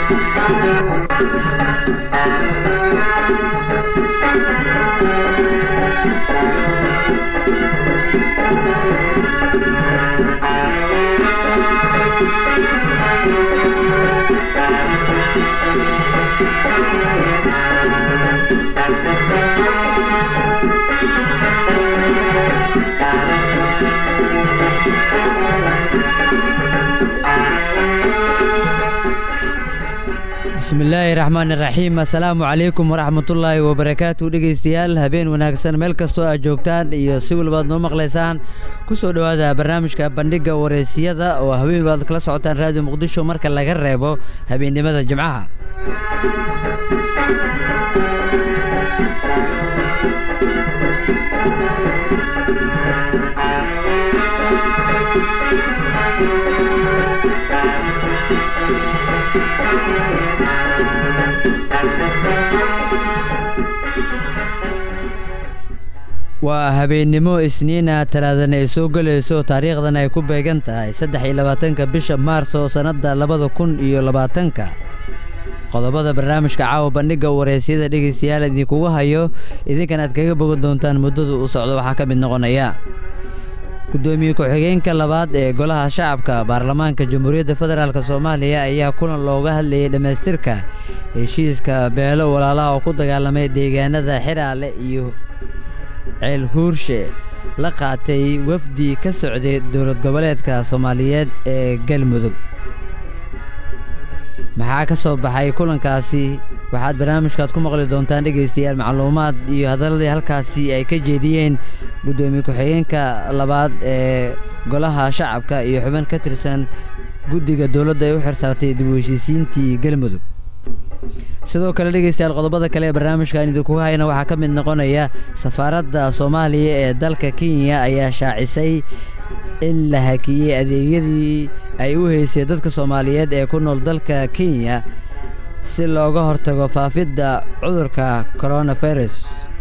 bismillaahi raxmaan iraxiim assalaamu calaykum waraxmatullaahi wabarakaatu dhegaystayaal habeen wanaagsan meel kastoo aad joogtaan iyo si walbaad noo maqlaysaan ku soo dhowaada barnaamijka bandhigga wareysiyada oo habeen baad kala socotaan raadiyo muqdisho marka laga reebo habeennimada jimcaha waa habeennimo isniina talaadana ay soo gelayso taariikhdan ay ku beegan tahay saddex iyo labaatanka bisha maarso sannadda labada kun iyo labaatanka qodobada barnaamijka caawa bandhigga wareysyada dhegaystayaal idinkugu hayo idinkan aad kaga bogan doontaan muddada uu socdo waxaa ka mid noqonaya guddoomiye ku-xigeenka labaad ee golaha shacabka baarlamaanka jamhuuriyadda federaalk soomaaliya ayaa kulan looga hadlayay dhammaystirka heshiiska beelo walaalaha oo ku dagaalamay deegaanada xiraale iyo ceel huurshe la qaatay wafdi ka socday dowlad goboleedka soomaaliyeed ee galmudug maxaa ka soo baxay kulankaasi waxaad barnaamijkaad ku maqli doontaan dhegaystayaal macluumaad iyo hadaladii halkaasi ay ka jeediyeen guddoomiye ku-xigeenka labaad ee golaha shacabka iyo xubin ka tirsan guddiga dowladda ay u xirsaartay dib u heshiisiintii galmudug sidoo kale dhegaystayaal qodobada kale ee barnaamijkan idinkuga hayna waxaa ka mid noqonaya safaaradda soomaaliya ee dalka kenya ayaa shaacisay in la hakiyey adeegyadii ay u haysay dadka soomaaliyeed ee ku nool dalka kenya si looga hortago faafidda cudurka coronavirus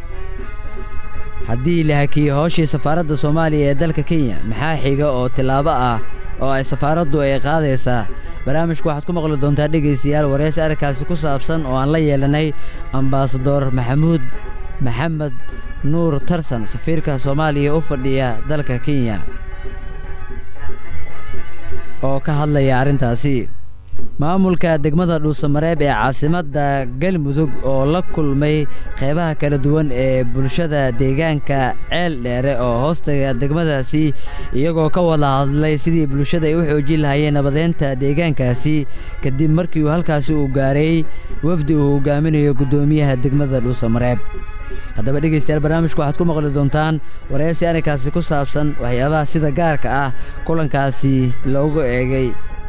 haddii la hakiyey howshii safaaradda soomaaliya ee dalka kenya maxaa xiga oo tillaabo ah oo ay safaaraddu ay qaadaysaa barnaamijku waxaad ku maqli doontaa dhegaystayaal wareysi arrinkaasi ku saabsan oo aan la yeelanay ambaasador maxamuud maxamed nuur tarsan safiirka soomaaliya u fadhiya dalka kenya oo ka hadlaya arrintaasi maamulka degmada dhuusamareeb ee caasimadda galmudug oo la kulmay qeybaha kala duwan ee bulshada deegaanka ceel dheere oo hoostaga degmadaasi iyagoo ka wada hadlay sidii bulshada ay u xoojin lahayeen nabadeynta deegaankaasi kadib markii uu halkaasi uu gaaray wafdi uu hogaaminayo guddoomiyaha degmada dhuusamareeb haddaba dhegaystayaal barnaamijku waxaad ku maqli doontaan wareysi arrinkaasi ku saabsan waxyaabaha sida gaarka ah kulankaasi loogu eegay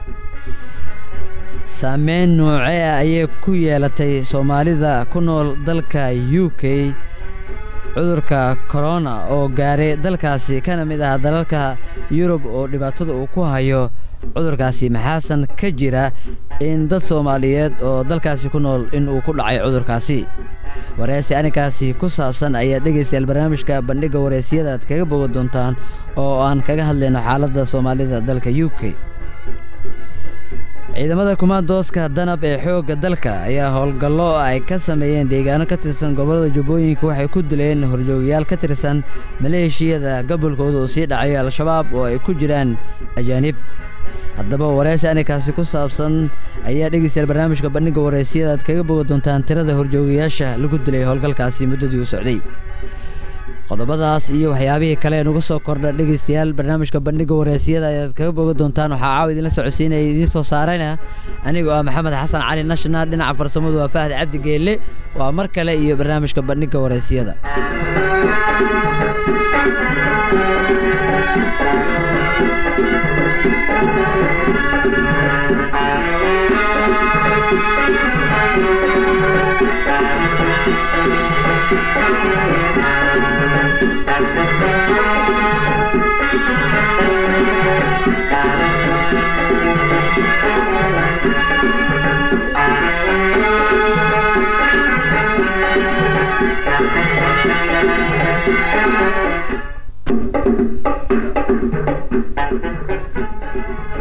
saameyn noocee ah ayay ku yeelatay soomaalida ku nool dalka u k cudurka korona oo gaaray dalkaasi kana mid ah dalalka yurub oo dhibaatada uu ku hayo cudurkaasi maxaasan ka jira in dad soomaaliyeed oo dalkaasi ku nool in uu ku dhacay cudurkaasi wareysi arrinkaasi ku saabsan ayaa dhegaystayaal barnaamijka bandhigga wareysiyada aad kaga bogan doontaan oo aan kaga hadlayno xaaladda soomaalida dalka u k ciidamada kumaandooska danab ee xoogga dalka ayaa howlgallo ay ka sameeyeen deegaano ka tirsan gobollada jubbooyinka waxay ku dileen horjoogayaal ka tirsan maleeshiyada gobolkooda uu sii dhacayo al-shabaab oo ay ku jiraan ajaanib haddaba wareysi arrinkaasi ku saabsan ayaa dhegaystayaal barnaamijka bandhigga wareysiyada aad kaga boga doontaan tirada horjoogayaasha lagu dilay howlgalkaasi muddadii u socday qodobadaas iyo waxyaabihii kale ee nuga soo kordha dhegaystayaal barnaamijka bandhigga wareysiyada ayaad kaga boga doontaan waxaa caawa idinla socodsiinaya idiin soo saarayna anigoo ah maxamed xasan cali national dhinaca farsamadu waa fahad cabdi geelle waa mar kale iyo barnaamijka bandhigga wareysiyada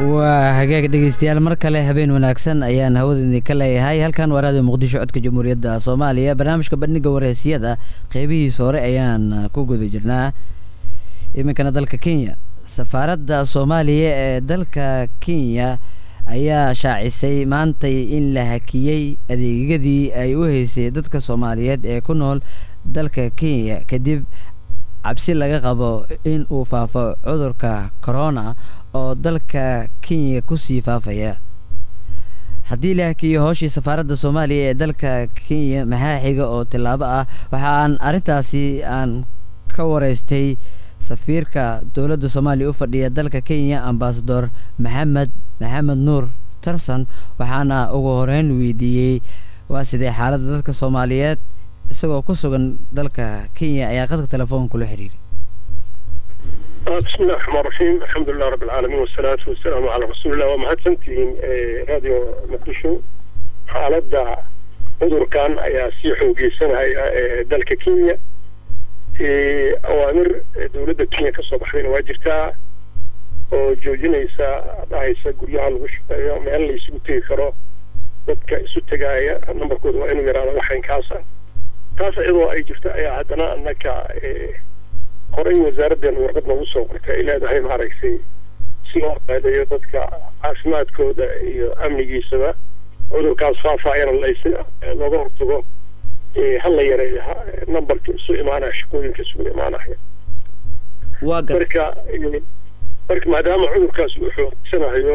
waa hagaag dhegeystayaal mar kale habeen wanaagsan ayaan hawada idinka leeyahay halkan waa raadiyo muqdisho codka jamhuuriyadda soomaaliya barnaamijka bandhiga wareysyada qeybihiisa hore ayaan ku guda jirnaa iminkana dalka kenya safaaradda soomaaliya ee dalka kenya ayaa shaacisay maantay in la hakiyey adeegyadii ay u haysay dadka soomaaliyeed ee ku nool dalka kenya kadib cabsi laga qabo in uu faafo cudurka corona oo dalka kenya kusii faafaya haddii la hakiyo hooshii safaaradda soomaaliya ee dalka kenya maxaa xiga oo tillaabo ah waxaan arrintaasi aan ka wareystay safiirka dowladda soomaaliya u fadhiya dalka kenya ambasador maxamed maxamed nuur tarson waxaana ugu horeyn weydiiyey waa sidee xaaladda dadka soomaaliyeed isagoo ku sugan dalka kenya ayaa qadka telefoonka kula xiriiray bismi illahi raxmaan raxiim alxamdulilah rabbi alcaalamiin wasalaatu wasalaamu calaa rasuulillah waa mahadsantihiin radio muqdisho xaaladda cudurkan ayaa sii xoogeysanaya dalka kenya awaamir dowladda kenya ka soo baxdayna waa jirtaa oo joojinaysa dhahaysa guryaha lagu shaqeeyo meel la isugu tegi karo dadka isu tegaaya nambarkooda waa inuu yaraado waxaynkaasa taas iyadoo ay jirto ayaa haddana annaka horey wasaaraddeena warqad noogu soo qortay ay leedahay maaragtay si loo qaadeeyo dadka caafimaadkooda iyo amnigiisaba cudurkaas faafaayana looga hortago ha la yareeyo nambarka isu imaanaya shaqooyinka isugu imaanaya marka marka maadaama cudurkaas uu xoogsanayo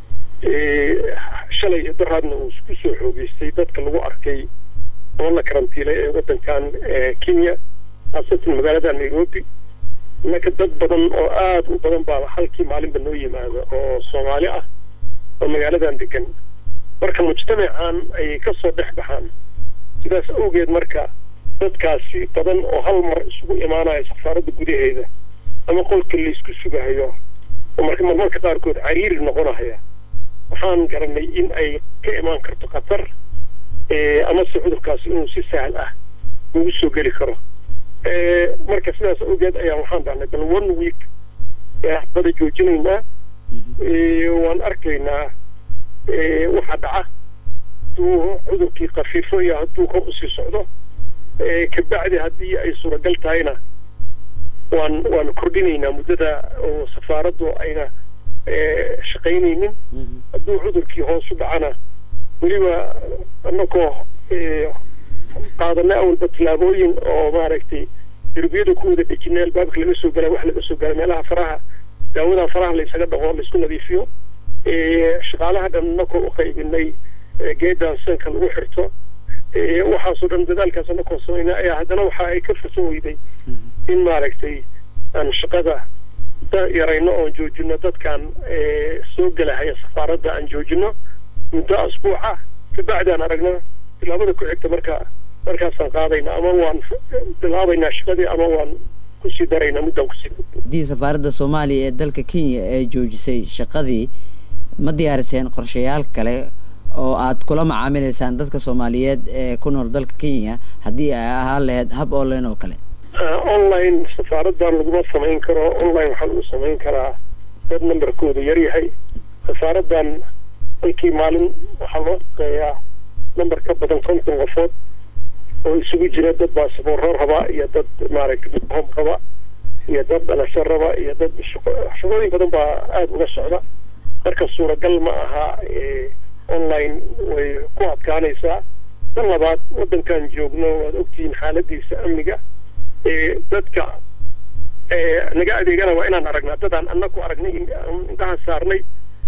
shalay iyo daraadna uu ku soo xoogeystay dadka lagu arkay oo la karantiilay ee waddankan kenya khaasatan magaalada nairobi innaka dad badan oo aada u badan baa halkii maalinba noo yimaada oo soomaali ah oo magaaladan degan marka mujtamacan ayay ka soo dhex baxaan sidaas awgeed marka dadkaasi badan oo hal mar isugu imaanaya safaaradda gudaheeda ama qolka laysku sugahayo oo marka marmarka qaarkood cariiri noqonaya waxaan garanay in ay ka imaan karto khatar amase cudurkaasi inuu si sahal ah ugu soo geli karo marka sidaas awgeed ayaa waxaan dhahnay bal one week bada joojinaynaa waan arkaynaa waxa dhaca hadduu cudurkii khafiifo iyo hadduu kor usii socdo kabacdi haddii ay suuragal tahayna waan waan kordhinaynaa muddada oo safaaraddu ayna shaqaynaynin hadduu cudurkii hoos u dhacana weliba annagoo qaadanay awalba tillaabooyin oo maaragtay derbiyada ku wada dejinay albaabka laga soo gala wax laga soo gala meelaha faraha daawada faraha laysaga dhaqo laysku nadiifiyo shaqaalaha dhan annagoo u qaybinay geedan sanka lagu xirto waxaasoo dhan dadaalkaas annagoo samaynay ayaa haddana waxa ay ka fursan weyday in maaragtay aan shaqada yarayno oon joojino dadkan soo gelahaya safaaradda aan joojino muddo asbuuca kabacdi aan aragno tilaabada ku xigta marka markaasaan qaadayna ama waan bilaabaynaa shaqadii ama waan kusii daraynaa muddaan kusii haddii safaaradda soomaaliya ee dalka kenya ee joojisay shaqadii ma diyaariseen qorshayaal kale oo aad kula macaamilaysaan dadka soomaaliyeed ee ku nool dalka kenya haddii ay ahaan lahayd hab online oo kale online safaaraddan laguma samayn karo online waxaa lagu samayn karaa dad nambarkooda yaryahay safaaraddan halkii maalin waxaa loo shaqeeyaa nambar ka badan konton qofood oo isugu jira dad baasiboorro raba iyo dad maaragtay hom raba iyo dad dhalasho raba iyo dad shaqooyin badan baa aada uga socda marka suuragal ma aha online way ku adkaanaysaa tan labaad waddankan joogno waad ogtihiin xaaladiisa amniga dadka naga adeegana waa inaan aragnaa dadaan annagu aragnay indhaha saarnay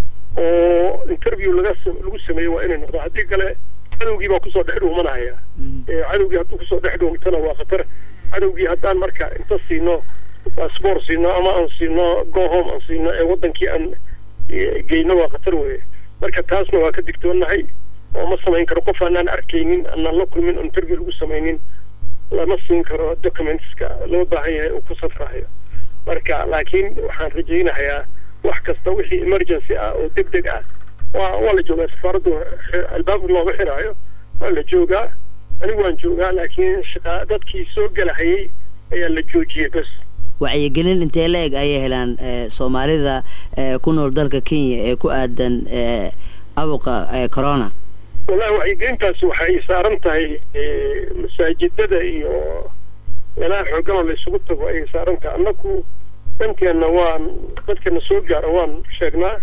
oo interview laga lagu sameeyo waa inay noqdo haddii kale cadowgii baa kusoo dhex dhuumanaya cadowgii hadduu kusoo dhex dhuumtana waa khatar cadowgii haddaan marka inta siino baasboor siino ama aan siino go home aan siino ee waddankii aan geyno waa khatar weye marka taasna waa ka digtoonahay oo ma samayn karo qof aanaan arkaynin aanaan la kulmin oo interview lagu samaynin lama siin karo documentska loo baahan yahay uu ku safrahayo marka laakiin waxaan rajaynayaa wax kasta wixii emergency ah oo deg deg ah waa waa la joogaa safaaraddu albaabka looma xiraayo waa la joogaa anigu waan joogaa laakiin shaqa dadkii soo gelahayay ayaa la joojiyey bas wacyigelin intee la eg ayay helaan soomaalida ku nool dalka kenya ee ku aadan abuqa corona wallahi wacyigelintaasi waxay saaran tahay masaajidada iyo meelaha xooganoo la isugu tago ayay saaran tahay annaku dhankeenna waan dadkana soo gaara waan sheegnaa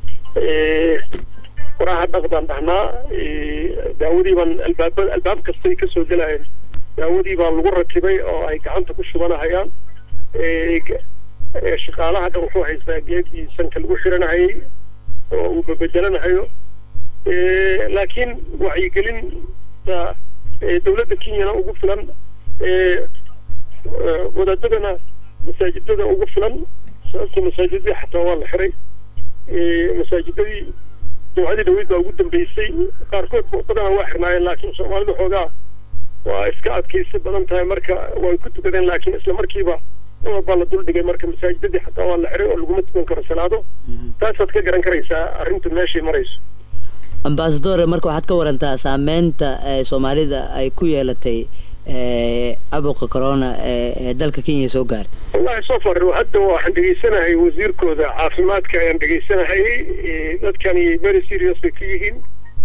waraha dhaqdaan dhahnaa daawadii baan albaaba albaab kastay kasoo gelayeen daawadii baa lagu rakibay oo ay gacanta ku shubanahayaan shaqaalaha dhan wuxuu haystaa geedii sanka lagu xiranahayay oo uu babedelanahayo laakiin wacyigelinta dawladda kenyana ugu filan wadaadadana masaajidada ugu filan sababta masaajidadii xataa waa la xiray masaajidadii jumcadii dhaweyd baa ugu dambeysay qaarkood badana waa xirnaayeen laakiin soomaalidu xoogaa waa iska adkaysi badan tahay marka way ku tukadeen laakiin isla markiiba dumar baa la duldhigay marka masaajidadii xataa waa la xiray oo laguma tukan karo salaado taasaad ka garan karaysaa arrintu meeshay marayso ambasadore marka waxaad ka warantaa saameynta soomaalida ay ku yeelatay abuqa corona ee dalka kenya soo gaaray wallahi soo far hadda waxaan dhegaysanahay wasiirkooda caafimaadka ayaan dhegaysanahay dadkani very serious bay ka yihiin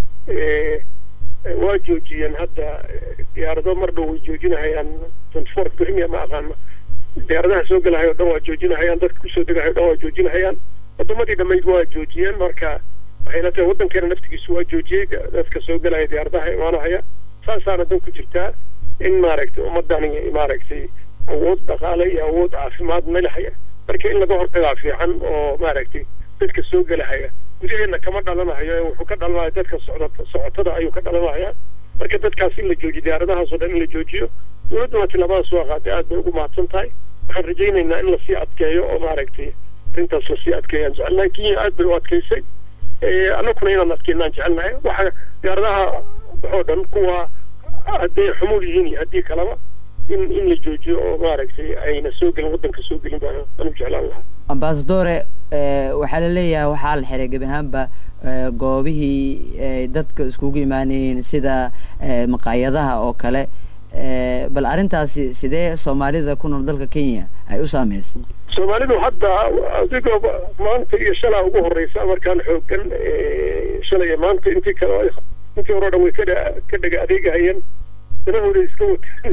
waa joojiyeen hadda diyaarado mar dhow way joojinahayaan twenty four premier ma aqaana diyaaradaha soo gelahay o dhan waa joojinahayaan dadka kusoo degahay o dhan waa joojinahayaan wadamadii dhammayd waa joojiyeen marka waxayna tahay waddankeena naftigiisu waa joojiyey dadka soo gelaya diyaaradaha imaanahaya saasaana dan ku jirtaa in maaragtay ummadani maaragtay awood dhaqaale iyo awood caafimaad melahaya marka in laga hortagaa fiican oo maaragtay dadka soo gelahaya gudaheena kama dhalanahayo wuxuu ka dhalanaya dadka socda socotada ayuu ka dhalanaya marka dadkaas in la joojiyo diyaaradahaas oo dhan in la joojiyo dowladduna tilaabadaas waa qaaday aad bay ugu mahadsan tahay waxaan rajaynaynaa in lasii adkeeyo oo maaragtay arrintaas lasii adkeeyaan jecelnahay kenya aad bay u adkaysay annaguna inaan adkeynaan jecelnahay waxa diyaaradaha waxoo dhan kuwa hadday xumuul yihiin iyo haddii kaleba in in la joojiyo oo maaragtay ayna soo gelin waddanka soo gelin baan anu jeclaan lahaa ambasadore waxaa la leeyahay waxaa la xiray gebi ahaanba goobihii dadka iskugu imaanayeen sida maqaayadaha oo kale bal arrintaasi sidee soomaalida ku nool dalka kenya ay u saameysay soomaalidu hadda adigoo maanta iyo shalaa ugu horeysa markaan xoogan shalay maanta intii kale intii hore o dhan way ka ka dhega adeegahayeen danahooda iska wataan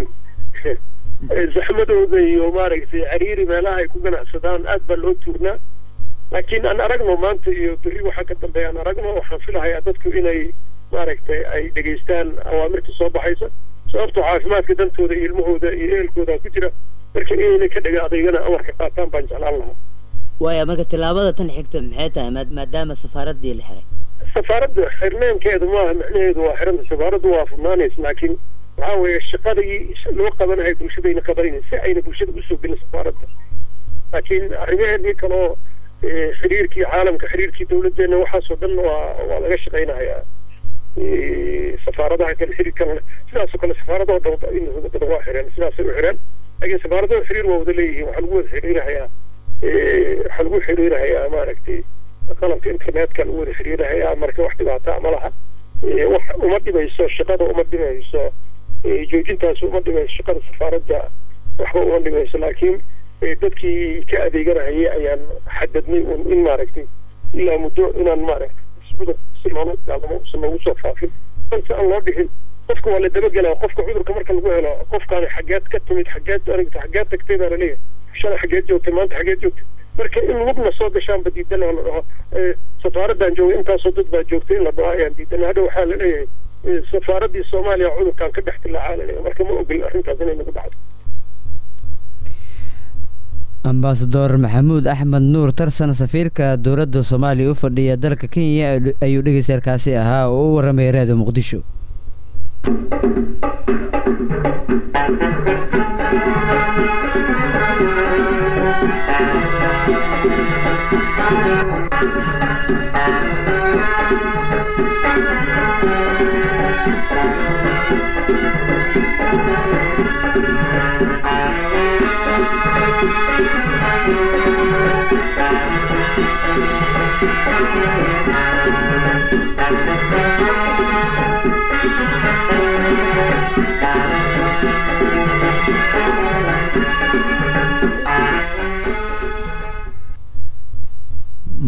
zaxmadooda iyo maaragtay cariiri meelaha ay ku ganacsadaan aad baa loo tuurnaa laakiin aan aragno maanta iyo berri waxaa ka dambeeya aan aragno waxaan filahayaa dadku inay maaragtay ay dhegaystaan awaamirta soo baxaysa sababtoo caafimaadka dantooda iyo ilmahooda iyo ehelkooda ku jira marka inayna ka dhega adeegana amarka qaataan baan jeclaan lahaa waaya marka tillaabada tan xigta maxay tahay maadaama safaaraddii la xiray safaaradda xirneenkeedu maaha macnaheedu waa xiranta safaaraddu waa furnaanaysa laakiin waxaa weeye shaqadii loo qabanahay bulshadayna qabanayna si ayna bulshada usoo gelin safaaradda laakiin arrimaheenii kaloo xiriirkii caalamka xiriirkii dawladdeena waxaasoo dhan waa waa laga shaqaynahayaa safaaradaha kale xiriirkan sidaasoo kale safaaradaho dhan in badan waa xireen sidaasay u xireen laakiin safaaradaha xiriir waa wada leeyihiin waxaa lagu wada xiriirahayaa waxaa lagu xiriirahayaa maaragtay qalabka internetka lagu wada xiriirahayaa marka wax dhibaataa ma laha wax uma dhimayso shaqada uma dhimayso joojintaas uma dhimayso shaqada safaaradda waxba uma dhimayso laakiin dadkii ka adeeganahayay ayaan xadadnay un in maaragtay ilaa muddo inaan maaragtay iscudur si loola dagaalamo usan loogu soo faafin balse aan loo dhixin qofka waa la dabagelaa qofka cudurka marka lagu helo qofkaani xageed ka timid xageed aragta xageed tagtay baa laleeyahay shalay xageed joogtay maanta xageed joogtay marka in lugna soo gashaanba diidan oo la dhaho safaaraddan joogay intaasoo dad baa joogtay in la dhaho ayaan diidan hadha waxaa la leeyahay safaaraddii soomaaliya cudurkan ka dhex dilaacaa la leeyahay marka ma ogolin arrintaas inay nagu dhacdo ambasador maxamuud axmed nuur tarsan safiirka dowladda soomaaliya u fadhiya dalka kenya ayuu dhegeystayaarkaasi ahaa oo u warramaya raadiyo muqdisho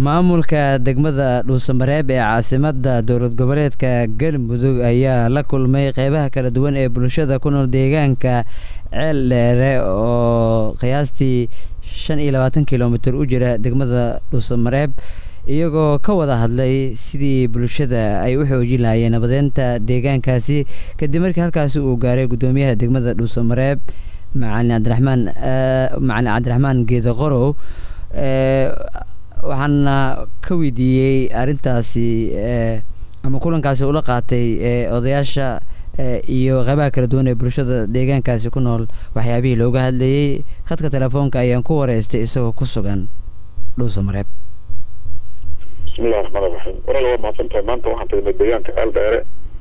maamulka degmada dhuusamareeb ee caasimadda dowlad goboleedka galmudug ayaa la kulmay qeybaha kala duwan ee bulshada ku nool deegaanka ceel dheere oo qiyaastii shan iyo labaatan kilomitir u jira degmada dhuusamareeb iyagoo ka wada hadlay sidii bulshada ay u xoojin lahaayeen nabadeynta deegaankaasi kadib markii halkaasi uu gaaray guddoomiyaha degmada dhuusamareeb macalin cabdiraxmaan macalin cabdiraxmaan geeda qorow waxaana ka weydiiyey arrintaasi ama kulankaasi ula qaatay odayaasha iyo qeybaha kala duwan ee bulshada deegaankaasi ku nool waxyaabihii looga hadlayey khadka telefoonka ayaan ku wareystay isagoo ku sugan dhuusamareeb bismillahi raxmaan iraxiim walaal waa mahadsantahay maanta waxaan tagnay deegaanka ceel dheere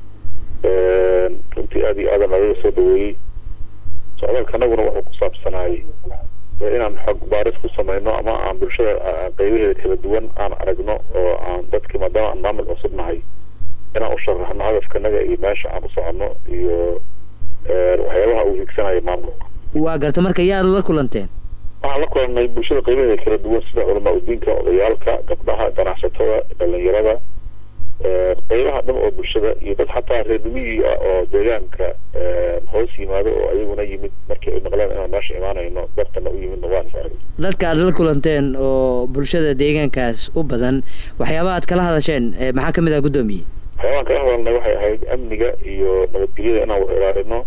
runtii aada iyo aadan agaga soo dhaweeyey socdaalka anaguna wuxuu ku saabsanaayey inaan xog baaris ku sameyno ama aan bulshada qeybaheeda kala duwan aan aragno oo aan dadki maadaama aan maamul cusub nahay inaan u sharaxno hadafkanaga iyo meesha aan u soconno iyo waxyaabaha uu higsanayo maamulka waa garta marka yaad la kulanteen waxaan la kulannay bulshada qeybaheeda kala duwan sida culamaa udiinka odayaalka gabdhaha ganacsatada dhalinyarada qeybaha dhan oo bulshada iyo dad xataa reermiyii ah oo deegaanka hoos yimaado oo ayaguna yimid markii ay maqleen inaan meesha imaanayno dartana u yimidna waan saaray dadka aad la kulanteen oo bulshada deegaankaas u badan waxyaaba aad kala hadasheen maxaa ka mid ah guddoomiye waxyaabaan kala hadalnay waxay ahayd amniga iyo nabadgelyada inaan wax ilaalino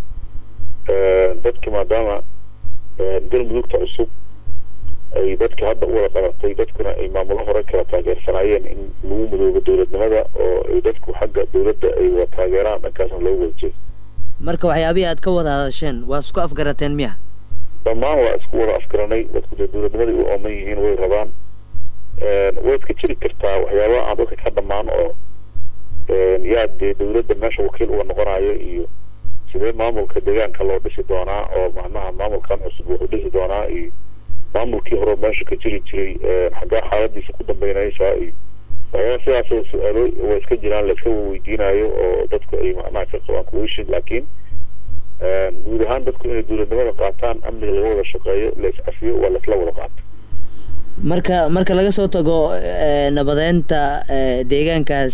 dadki maadaama galmudugta cusub ay dadka hadda u wada qabatay dadkuna ay maamulo hore kala taageersanaayeen in lagu midoobo dowladnimada oo ay dadku xagga dowladda ay wada taageeraan dhankaasna loogu wada jeedo marka waxyaabihii aad ka wada hadasheen waa isku afgarateen miya dhammaan waa isku wada afgaranay dadku dee dowladnimadai u ooman yihiin way rabaan way iska jiri kartaa waxyaabaha aan dadka ka dhammaan oo yaa dee dowladda meesha wakiil uga noqonayo iyo sidee maamulka deegaanka loo dhisi doonaa oo macnaha maamulkan cusub wuxuu dhisi doonaa iyo maamulkii hore meesha ka jiri jiray xaggaa xaaladiisa ku dambeynaysaa iyo waxyaaba sidaasoo su-aalo way iska jiraan la iska weydiinayo oo dadku ay macnaha ka qabaan kuwishin laakiin guud ahaan dadku inay dowladnimada qaataan amniga laga wada shaqeeyo la is-cafiyo waa laisla wada qaato marka marka laga soo tago nabadeynta deegaankaas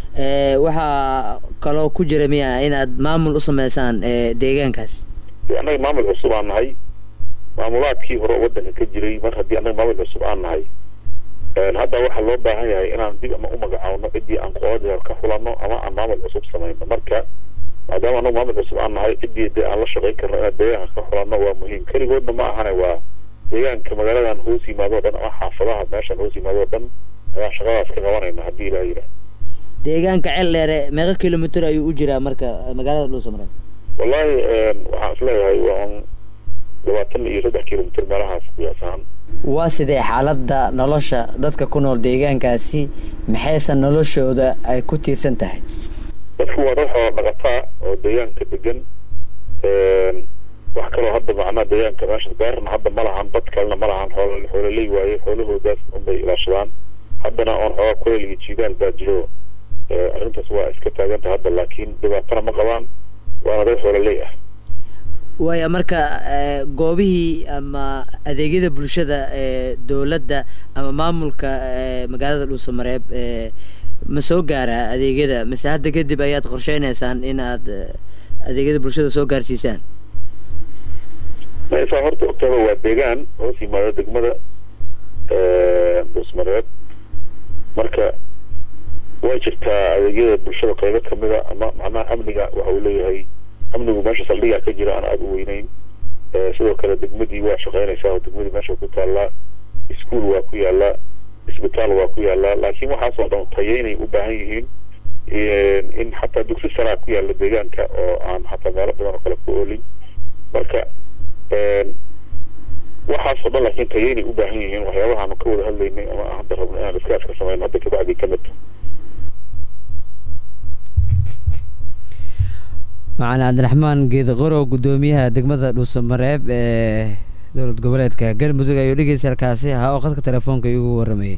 waxaa kaloo ku jira miya inaad maamul u sameysaan deegaankaas annaga maamul cusub aan nahay maamulaadkii hore waddanka ka jiray mar haddii annaga maamul cusub aan nahay hadda waxaa loo baahan yahay inaan dib ama u magacaawno ciddii aan qoodii ka xulanno ama aan maamul cusub samayno marka maadaama annagu maamul cusub aan nahay ciddii dee aan la shaqayn karno inaan deegaanka ka xulanno waa muhiim keligoodna ma ahane waa deegaanka magaaladan hoos yimaado o dhan ama xaafadaha meeshan hoos yimaado o dhan ayaa shaqadaas ka qabanayna haddii ilaha yidhaah deegaanka ceel dheere meeqa kilomitr ayuu u jiraa marka magaalada dhuusamareeb wallahi waxaan isleeyahay waa labaatan iyo saddex kilomitr meelahaas qiyaas ahaan waa sidee xaaladda nolosha dadka ku nool deegaankaasi maxayse noloshooda ay ku tiirsan tahay dadku waa dad xoola dhaqataa oo deegaanka degan wax kaloo hadda macnaha deegaanka meesha beerna hadda ma lahan dad kalena ma lahan xool xoololey waaye xoolahoodaas unbay ilaashadaan haddana oon xoogaa kuleel iyo jiidaal baa jiro arrintaas waa iska taaganta hadda laakiin dhibaatana ma qabaan waana dad xoololey ah waaya marka goobihii ama adeegyada bulshada ee dowladda ama maamulka magaalada dhuusamareeb ma soo gaaraa adeegyada mise hadda kadib ayaad qorsheyneysaan in aad adeegyada bulshada soo gaarsiisaan maisaa horta ogtaaba waa deegaan hoos yimaado degmada dhuusmareeb marka way jirtaa adeegyada bulshada qaybo kamida ama macnaha amniga waxa uu leeyahay amnigu meesha saldhigaa ka jira aan aada u weyneyn sidoo kale degmadii waa shaqeynaysaa oo degmadii meesha ku taallaa iskuol waa ku yaallaa isbitaal waa ku yaallaa laakiin waxaasoo dhan tayeynay u baahan yihiin in xataa dugsi saraa ku yaalla deegaanka oo aan xataa meelo badan oo kale ku oolin marka waxaasoo dhan laakiin tayeynay u baahan yihiin waxyaabahaanu ka wada hadlaynay ama aan hadda rabno inaan iska iska samayno hadda kabacdii ka mid macalin cabdiraxmaan geedaqorow guddoomiyaha degmada dhuusamareeb ee dowlad goboleedka galmudug ayuu dhegeysa halkaasi ahaa oo khadka telefoonka igu waramayay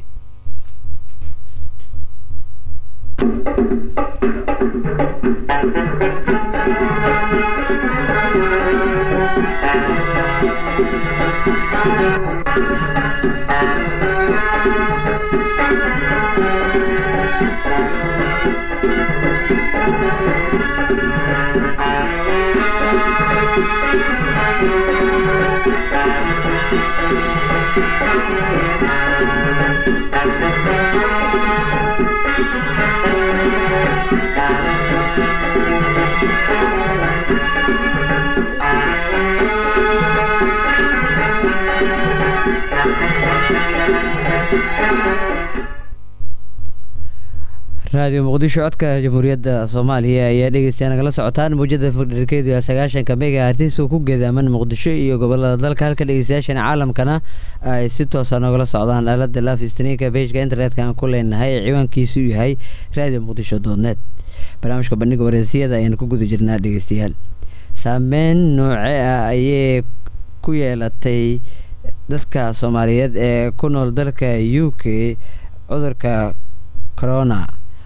raadiyo muqdisho codka jamhuuriyadda soomaaliya ayaa dhegeystayaa nagala socotaan muujada fardherkeedu ee sagaashanka mega artis oo ku geedaaman muqdisho iyo gobolada dalka halka dhegeystayaashana caalamkana ay si toosa nogala socdaan aalada laf istniinka bejka internetka aan ku leenahay ee ciwaankiisu yahay raadiyo muqdisho doodneed barnaamijka bandhiga wareysiyada ayaan ku guda jirnaa dhegeystayaal saameyn nooce ah ayay ku yeelatay dadka soomaaliyeed ee ku nool dalka u k cudurka corona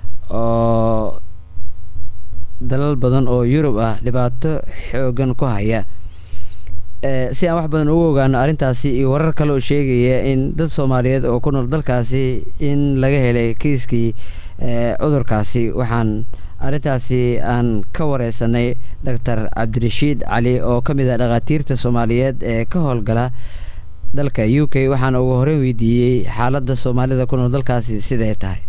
oo dalal badan oo yurub ah dhibaato xoogan ku haya si aan wax badan ugu ogaano arrintaasi iyo warar kale oo sheegaya in dad soomaaliyeed oo ku nool dalkaasi in laga helay kiiskii cudurkaasi waxaan arrintaasi aan ka wareysanay doctor cabdirashiid cali oo ka mid ah dhakhaatiirta soomaaliyeed ee ka howlgala dalka u k waxaana ugu horeyn weydiiyey xaaladda soomaalida ku nool dalkaasi siday tahay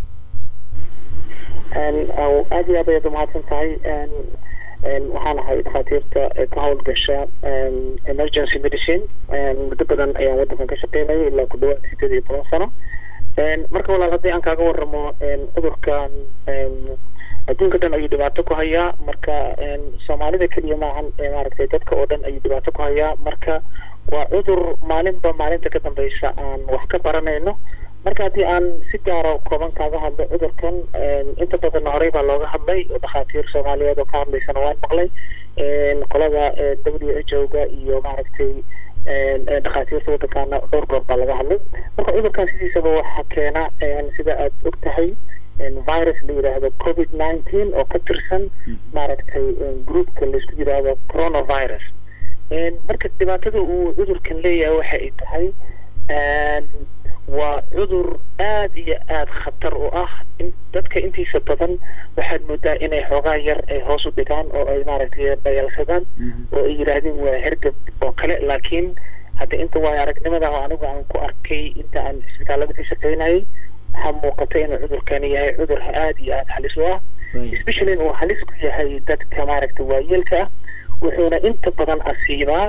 aada iyo aad ayaad umahadsan tahay waxaan ahay dhakhaatiirta ka howlgasha emergency medicine muddo badan ayaan waddankan ka shaqeynaya ilaa ku dhawaad sideed iyo toban sano marka walaal haddii aan kaaga waramo cudurkan adduunka dhan ayuu dhibaato ku hayaa marka soomaalida keliya maahan maaragtay dadka oo dhan ayuu dhibaato ku hayaa marka waa cudur maalinba maalinta ka dambeysa aan wax ka baranayno marka haddii aan si gaara kooban kaaga hadlo cudurkan inta badanna horey baa looga hadlay dhakhaatiir soomaaliyeed oo ka hadlaysana waan maqlay qolada w h o ga iyo maaragtay dhakhaatiirta waddankaana dhowr goor baa laga hadlay marka cudurkan sidiisaba waxaa keena sida aad og tahay virus la yidhaahdo covid nineteen oo ka tirsan maaragtay groupka laisku yidhaahdo coronavirus marka dhibaatada uu cudurkan leeyahay waxa ay tahay waa cudur aada iyo aada khatar u ah dadka intiisa badan waxaad moodaa inay xoogaa yar ay hoos u dhigaan oo ay maaragtay dhayalsadaan oo ay yidhaahdeen waa hergab oo kale laakiin hadda inta waayo aragnimada oo anigu aan ku arkay inta aan isbitaalada ka shaqeynayay waxaa muuqata inuu cudurkani yahay cudur aada iyo aada halis u ah especially inuu halis ku yahay dadka maaragtay waayeelka ah wuxuuna inta badan asiibaa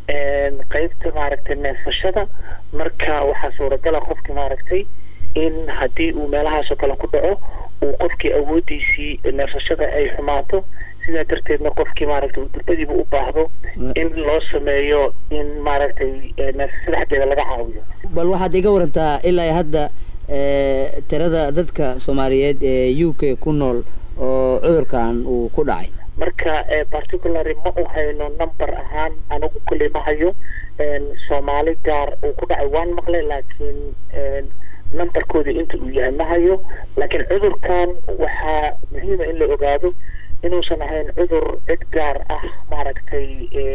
qaybta maaragtay neefsashada marka waxaa suuragala qofki maaragtay in haddii uu meelahaasoo kale ku dhaco uu qofkii awoodiisii neefsashada ay xumaato sidaa darteedna qofkii maaragtay uu durbadiiba u baahdo in loo sameeyo in maaragtay neefsashada xaggeeda laga caawiyo bal waxaad iga warantaa ilaa hadda tirada dadka soomaaliyeed ee u k ku nool oo cudurkan uu ku dhacay marka particulary ma u hayno number ahaan anigu kulley ma hayo soomaali gaar uu ku dhacay waan maqlay laakiin numberkooda inta uu yahay ma hayo laakiin cudurkan waxaa muhiima in la ogaado inuusan ahayn cudur cid gaar ah maaragtay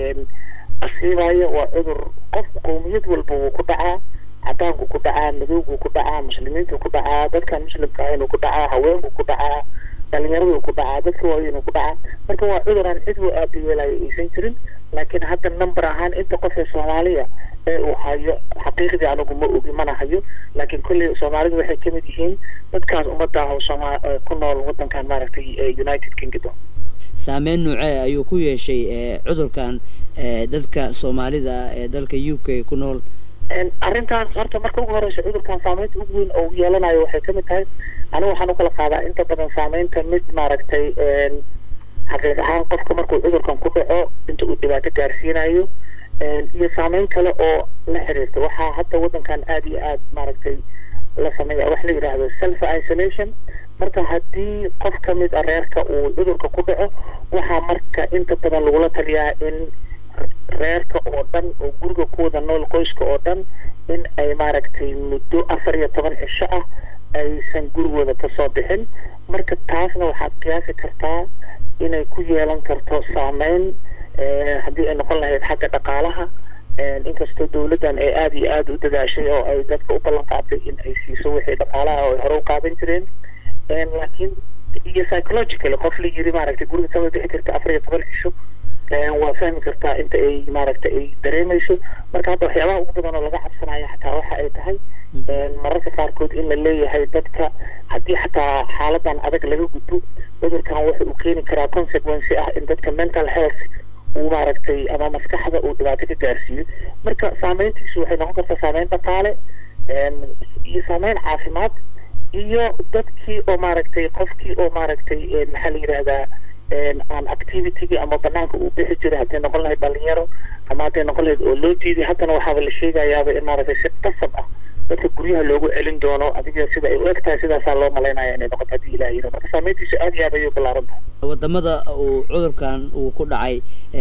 asiibayo waa cudur qof qowmiyad walba wuu ku dhacaa cadaanku ku dhacaa madowgu ku dhacaa muslimiintu ku dhacaa dadkan muslimka ahayn ku dhacaa haweenku ku dhacaa dhalinyaradu ku dhacaa dadka waaweyn ku dhacaa marka waa cudur aan cid u aabiyeelayo aysan jirin laakiin hadda number ahaan inta qof ee soomaaliya ee uu hayo xaqiiqdii anigu ma ogi mana hayo laakiin kolley soomaalidu waxay ka mid yihiin dadkaas ummadda ah oo sooma ku nool waddankan maaragtay united kingdom saameyn noocee ayuu ku yeeshay cudurkan dadka soomaalida ee dalka u k ku nool arrintaas horta marka ugu horeysa cudurkan saameynta ugu weyn oo yeelanayo waxay kamid tahay anigu waxaan ukala qaadaa inta badan saameynta mid maaragtay xaqiiq ahaan qofka markuu cudurkan ku dhaco inta uu dhibaato gaarsiinayo iyo saameyn kale oo la xiriirta waxaa hadda waddankan aada iyo aada maaragtay la sameeya wax la yidhaahdo self isolation marka haddii qof ka mid a reerka uu cudurka ku dhaco waxaa marka inta badan lagula taliyaa in reerka oo dhan oo guriga ku wada nool qoyska oo dhan in ay maaragtay muddo afar iyo toban cisho ah aysan gurigooda kasoo bixin marka taasna waxaad qiyaasi kartaa inay ku yeelan karto saameyn haddii ay noqon lahayd xagga dhaqaalaha inkastoo dowladdan ay aada iyo aada u dadaashay oo ay dadka u ballan qaatay in ay siiso wixii dhaqaalaha oo ay hore u qaadan jireen laakiin iyo psychological qof la yiri maaragtay guriga kama bixi karta afar iyo toban cisho waa fahmi kartaa inta ay maaragtay ay dareemayso marka hadda waxyaabaha ugu badan oo laga cabsanayo xataa ay tahay mararka qaarkood in la leeyahay dadka haddii xataa xaaladan adag laga gudbo cudurkan wuxa uu keeni karaa consequence ah in dadka mental health uu maaragtay ama maskaxda uu dhibaato ka gaarsiiyo marka saameyntiisu waxay noqon kartaa saameyn dhaqaale iyo saameyn caafimaad iyo dadkii oo maaragtay qofkii oo maaragtay maxaa la yidhahdaa aan activitygii ama banaanka uu bixi jiray hadday noqon lahayd dhalinyaro ama hadday noqon lahayd oo loo diiday haddana waxaaba la sheegayaaba in maaragtay si qasab ah dadka guryaha loogu celin doono adiga sida ay u eg tahay sidaasaa loo malaynaya inay noqoto haddii ilaah yiro marka saameyntiisu aad iyo aad ayay ballaaran tahay wadamada uu cudurkan uu ku dhacay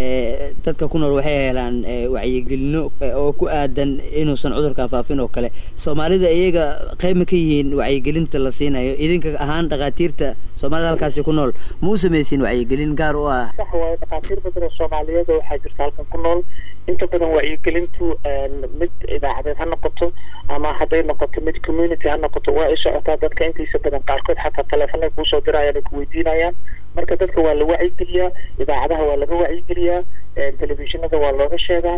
dadka ku nool waxay helaan wacyigelino oo ku aadan inuusan cudurkan faafin oo kale soomaalida iyaga qayb ma ka yihiin wacyigelinta la siinayo idinka ahaan dhakhaatiirta soomaalida halkaasi ku nool ma u samaysiin wacyigelin gaar u ah sax waayo dhakhaatiir badan oo soomaaliyeed oo waxaa jirta halkan ku nool inta badan wacyigelintu mid idaacadeed ha noqoto ama hadday noqoto mid community ha noqoto waa ay socotaa dadka intiisa badan qaarkood xataa teleefanay kuusoo dirayaan ay ku weydiinayaan marka dadka waa la wacyigeliyaa idaacadaha waa laga wacyigeliyaa telefishinada waa looga sheegaa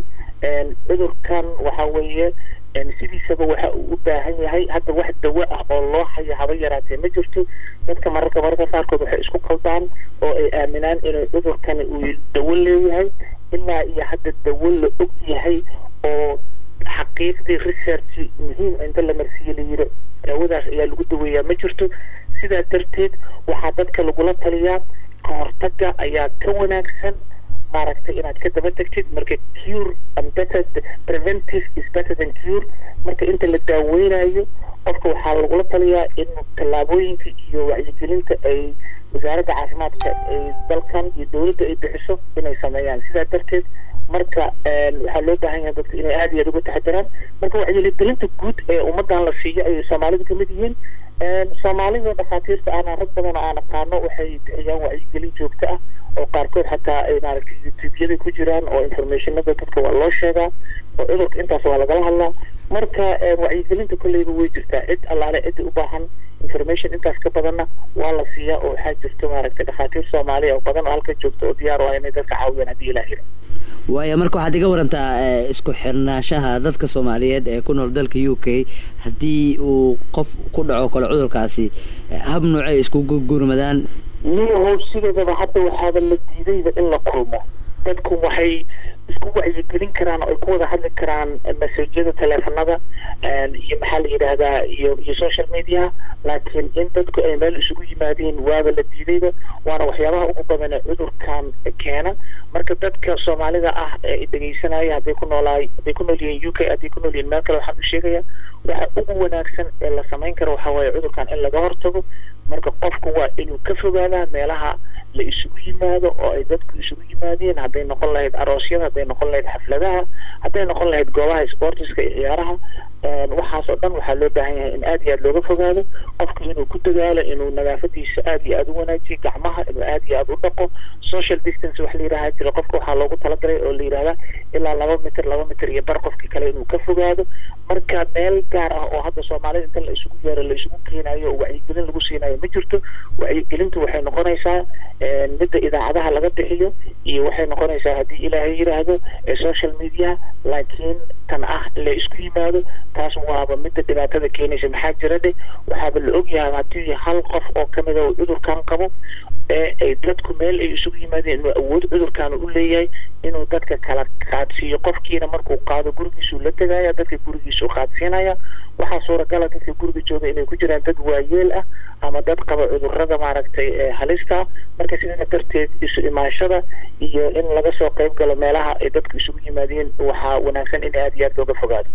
cudurkan waxa weeye sidiisaba waxa uu u baahan yahay hadda wax dawo ah oo loo hayo haba yaraatee ma jirto dadka mararka mararka qaarkood waxay isku qaldaan oo ay aaminaan inuu cudurkani uu dawo leeyahay ilaa iyo hadda dawo la og yahay oo xaqiiqdii research muhiim inta la marsiiye la yiri daawadaas ayaa lagu daweeyaa ma jirto sidaa darteed waxaa dadka lagula taliyaa ka hortaga ayaa ka wanaagsan maaragtay inaad ka daba tegtid marka cure and better preventive is better than cure marka inta la daaweynayo qofka waxaa lagula taliyaa in tallaabooyinka iyo wacyigelinta ay wasaaradda caafimaadka ay dalkan iyo dowladda ay bixiso inay sameeyaan sidaa darteed marka waxaa loo baahan yahay dadka inay aad iyo aad uga taxadiraan marka wacyigelinta guud ee ummadan la siiyo ayay soomaalidu kamid yihiin soomaalida dhakhaatiirta ahna rag badan oo aan aqaano waxay bixiyaan wacyigelin joogto ah oo qaarkood xataa ay maaragtay youtubeyada ku jiraan oo informationada dadka waa loo sheegaa oo cudurka intaas waa lagala hadlaa marka wacyigelinta kolleyba way jirtaa cid allaale cidda u baahan information intaas ka badanna waa la siiyaa oo waxaa jirta maaragtay dhakhaatiir soomaaliya oo badan oo halka joogta oo diyaar u ah inay dadka caawiyaan haddii ilaa yira waaya marka waxaad iga warantaa isku xirnaanshaha dadka soomaaliyeed ee ku nool dalka u k haddii uu qof ku dhaco kale cudurkaasi hab noocay isku gurmadaan miyahow sideedaba hadda waxaaba la diidayba in la kulmo dadku waxay isku wacyigelin karaan oo ay ku wada hadli karaan masajyada teleefanada iyo maxaa la yidhaahdaa iyo iyo social media laakiin in dadku ay meel isugu yimaadeen waaba la diidayba waana waxyaabaha ugu badan ee cudurkan keena marka dadka soomaalida ah ee dhegeysanaya hadday ku noolaay hadday ku nool yihiin u k hadday ku nool yihiin meel kale waxaan u sheegaya waxa ugu wanaagsan ee la samayn karo waxaa waaye cudurkan in laga hortago marka qofku waa inuu ka fogaadaa meelaha la isugu yimaado oo ay dadku isugu yimaadeen hadday noqon lahayd aroosyada hadday noqon lahayd xafladaha hadday noqon lahayd goobaha sportiska iyo ciyaaraha waxaas oo dhan waxaa loo baahan yahay in aad iyo aad looga fogaado qofku inuu ku dadaalo inuu nadaafadiisa aad iyo aad u wanaajiyo gacmaha inuu aad iyo aad u dhaqo social distance wax la yidhaha jira qofka waxaa loogu talagalay oo la yidhahdaa ilaa laba mitir laba mitir iyo bar qofkii kale inuu ka fogaado marka meel gaar ah oo hadda soomaalida inta la isugu yeero la isugu keenayo oo wacyigelin lagu siinayo ma jirto wacyigelintu waxay noqonaysaa midda idaacadaha laga bixiyo iyo waxay noqonaysaa haddii ilaahay yidhaahdo social media laakiin tan ah la isku yimaado taas waaba midda dhibaatada keenaysa maxaa jira dhe waxaaba la ogyahay haddii hal qof oo kamida uu cudurkan qabo ee ay dadku meel ay isugu yimaadeen inuu awood cudurkan u leeyahay inuu dadka kala qaadsiiyo qofkiina markuu qaado gurigiisuu la tegaya dadka gurigiisuu qaadsiinaya waxaa suuragala dadka guriga jooga inay ku jiraan dad waayeel ah ama dad qaba cudurada maaragtay halista marka sidaa darteed isu imaashada iyo in laga soo qayb galo meelaha ay dadku isugu yimaadeen waxaa wanaagsan in aad iyo aad looga fogaado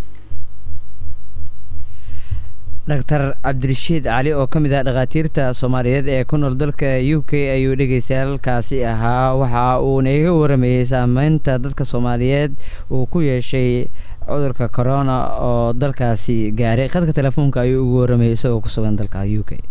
doctor cabdirashiid cali oo ka mid ah dhakhaatiirta soomaaliyeed ee ku nool dalka u k ayuu dhegeystayaalkaasi ahaa waxa uuna iga waramayey saameynta dadka soomaaliyeed uu ku yeeshay cudurka corona oo dalkaasi gaaray khadka telefoonka ayuu ugu waramayay isagoo ku sugan dalka u k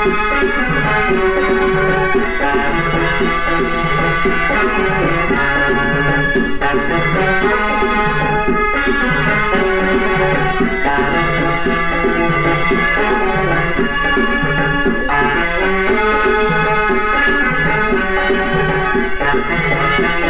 Thank you.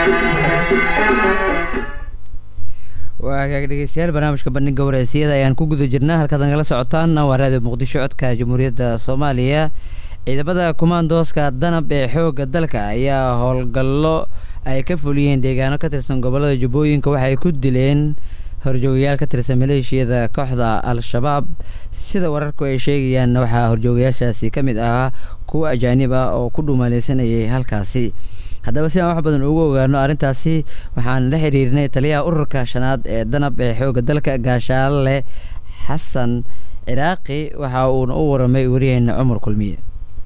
waa hagaag dhegeystayaal barnaamijka bandhiga wareysiyada ayaan ku guda jirnaa halkaad nagala socotaan waa raadiyo muqdisho codka jamhuuriyadda soomaaliya ciidamada kumaandooska danab ee xoogga dalka ayaa howlgallo ay ka fuliyeen deegaano ka tirsan gobolada jubbooyinka waxay ku dileen horjoogayaal ka tirsan maleeshiyada kooxda al-shabaab sida wararku ay sheegayaan waxaa horjoogayaashaasi ka mid ahaa kuwa ajaanib ah oo ku dhuumaaleysanayay halkaasi haddaba si aan wax badan ugu ogaano arrintaasi waxaan la xiriirnay taliyaha ururka shanaad ee danab ee xoogga dalka gaashaale xasan ciraaqi waxa uuna u waramay wariyaheena cumar kulmiye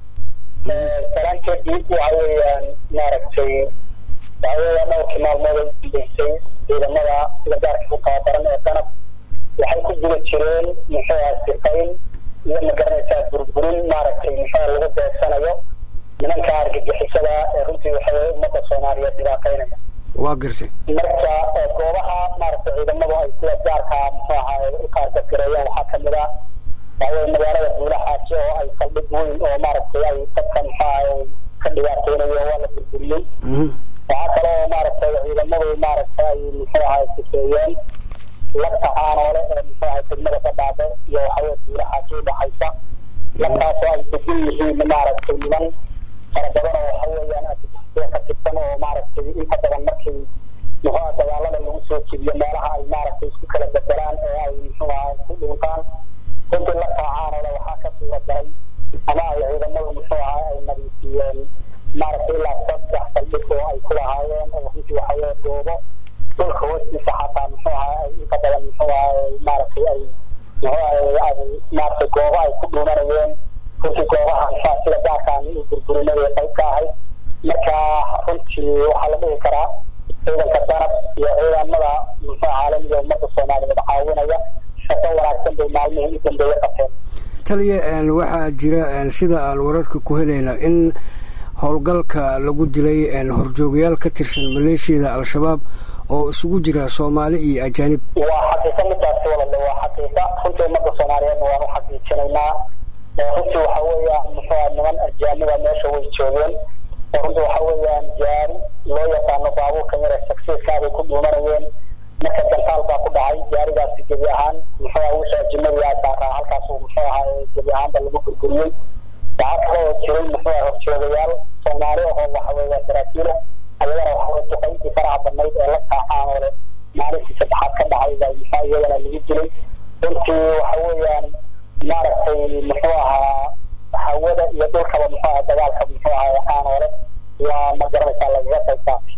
salaamta diib waxa weeyaan maaragtay waxa weeyaan dhowrkii maalmood ay dambeysay ciidamada sida gaarka u tababaran ee danab waxay ku guda jireen muxuu aha sifayn iyo magaranaysaa burburin maaragtay muxuu lagu beegsanayo nimanka argagixisada ee runtii waxa weye ummadda soomaaliyeed dhibaataynaya waa gartay marka goobaha maaragtay ciidamadu ay sida gaarka muxuu ahaa u kaargagareeyeen waxaa kamid ah waxaweye magaalada buulaxaasi oo ay saldhig weyn oo maaragtay ay dadka muxuu ahaa ka dhibaataynayeen waa la burburiyey waxaa kale oo maaragtay ciidamadu maaragtay ay muxuu ahaa sifeeyeen lagta caanoole ee muxuu ahaa degmada ka dhaade iyo waxaweye buulaxaasi udhaxaysa lagtaasoo ay degan yihiin maaragtay niman fara badan oo waxa weeyaan argagixisada ka tirsan oo maaragtay inta badan markii muxuu dagaalada lagu soo jebiyo meelaha ay maaragtay isku kala bedelaan ee ay muxuu ahaa ku dhuuntaan runtii la kaacaanole waxaa ka suura galay ama ay ciidamadu muxuu ahaa ay nadiifiyeen maaragtay ilaa saddex saldhig oo ay ku lahaayeen oo runtii waxa weye goobo dhulka hoostiisa xataa muxuu ahaa ay inta badan muxuu ahaa maaragtay ay muxuu ahaa maaragtay goobo ay ku dhuumanayeen runtii goobahan saa sida gaarkaan u burburinay qayb ka ahayd marka runtii waxaa la dhihi karaa ciidanka danab iyo ciidamada muxuu caalamiga ummadda soomaaliyeed caawinaya shaqo wanaagsan bay maalmihii u dambeeye qabteen taliya waxaa jira sida aan wararka ku helayna in howlgalka lagu dilay horjoogayaal ka tirsan maleeshiyada al-shabaab oo isugu jira soomaali iyo ajaanib waa xaqiiqo midaasi walale waa xaqiiqa runtii ummadda soomaaliyeedna waan u xaqiijinaynaa runtii waxa weeyaan muxuu niman ajaaniba meesha way joogeen oo runtii waxa weeyaan gaari loo yaqaano baabuurka yare successka bay ku dhuumanayeen marka gantaal baa ku dhacay gaarigaasi gebi ahaan muxuu aha wixii ajinadii aa saaraa halkaasuu muxuu ahaa gebi ahaanba lagu burburiyey waxaa kale oo jiray muxuu aha horjoogayaal soomaali ahoo waxa weeyaan saraakiila ayagana waxa weye duqayntii faraha badnayd ee la kaacaanoole maalintii saddexaad ka dhacay baa muxuu iyagana lagu dilay runtii waxa weeyaan maaragtay muxuu ahaa hawada iyo dhulkaba muxuu ahaa dagaalka muxuu ahaa caanoole waa ma garanaysaa lagaga qayb qaatay